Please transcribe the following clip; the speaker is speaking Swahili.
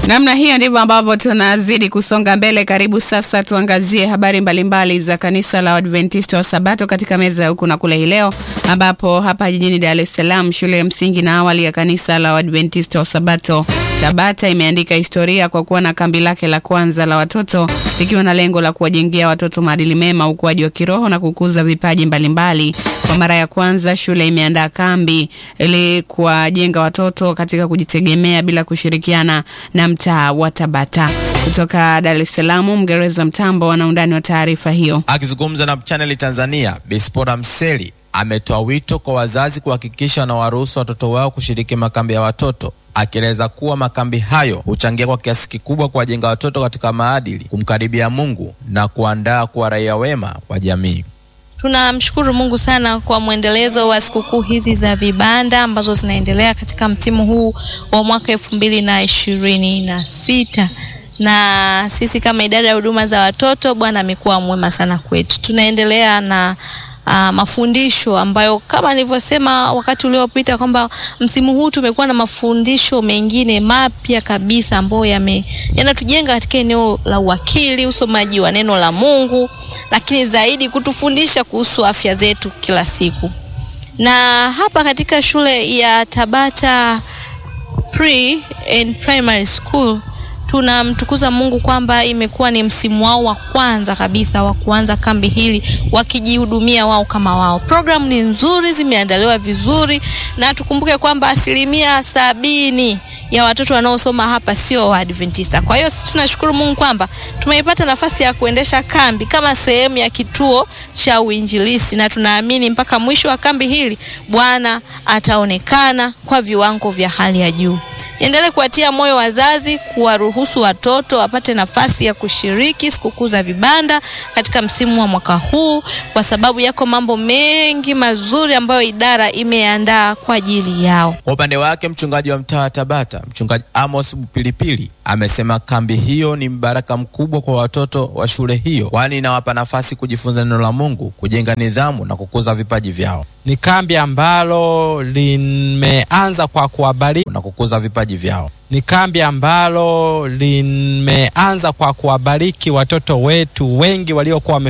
Namna hiyo ndivyo ambavyo tunazidi kusonga mbele. Karibu sasa tuangazie habari mbalimbali mbali za kanisa la Adventista wa Sabato katika meza ya huku na kule hii leo, ambapo hapa jijini Dar es Salaam shule ya msingi na awali ya kanisa la Adventista wa Sabato Tabata imeandika historia kwa kuwa na kambi lake la kwanza la watoto likiwa na lengo la kuwajengea watoto maadili mema, ukuaji wa kiroho na kukuza vipaji mbalimbali mbali. Kwa mara ya kwanza shule imeandaa kambi ili kuwajenga watoto katika kujitegemea bila kushirikiana na mtaa wa Tabata. Kutoka Dar es Salaam, Mgereza Mtambo ana undani wa taarifa hiyo. Akizungumza na Channel Tanzania, Bispora Mseli ametoa wito kwa wazazi kuhakikisha wanawaruhusu watoto wao kushiriki makambi ya watoto akieleza kuwa makambi hayo huchangia kwa kiasi kikubwa kuwajenga watoto katika maadili, kumkaribia Mungu na kuandaa kuwa raia wema wa jamii. Tunamshukuru Mungu sana kwa mwendelezo wa sikukuu hizi za vibanda ambazo zinaendelea katika msimu huu wa mwaka elfu mbili na ishirini na sita na sisi kama idara ya huduma za watoto, Bwana amekuwa mwema sana kwetu. Tunaendelea na Uh, mafundisho ambayo kama nilivyosema wakati uliopita kwamba msimu huu tumekuwa na mafundisho mengine mapya kabisa ambayo yame yanatujenga katika eneo la uwakili, usomaji wa neno la Mungu, lakini zaidi kutufundisha kuhusu afya zetu kila siku. Na hapa katika shule ya Tabata Pre and Primary School tunamtukuza Mungu kwamba imekuwa ni msimu wao wa kwanza kabisa wa kuanza kambi hili wakijihudumia wao kama wao. Programu ni nzuri, zimeandaliwa vizuri, na tukumbuke kwamba asilimia sabini ya watoto wanaosoma hapa sio Waadventista. Kwa hiyo sisi tunashukuru Mungu kwamba tumeipata nafasi ya kuendesha kambi kama sehemu ya kituo cha uinjilisti, na tunaamini mpaka mwisho wa kambi hili Bwana ataonekana kwa viwango vya hali ya juu. Endelee kuwatia moyo wazazi kuwaruhusu watoto wapate nafasi ya kushiriki sikukuu za vibanda katika msimu wa mwaka huu, kwa sababu yako mambo mengi mazuri ambayo idara imeandaa kwa ajili yao. Kwa upande wake, mchungaji wa mtaa wa Tabata, mchungaji Amos Pilipili, amesema kambi hiyo ni mbaraka mkubwa kwa watoto wa shule hiyo, kwani inawapa nafasi kujifunza neno la Mungu, kujenga nidhamu na kukuza vipaji vyao. Ni kambi ambalo limeanza kwa kuwabariki na kukuza vipaji vyao. Ni kambi ambalo limeanza kwa kuwabariki watoto wetu wengi waliokuwa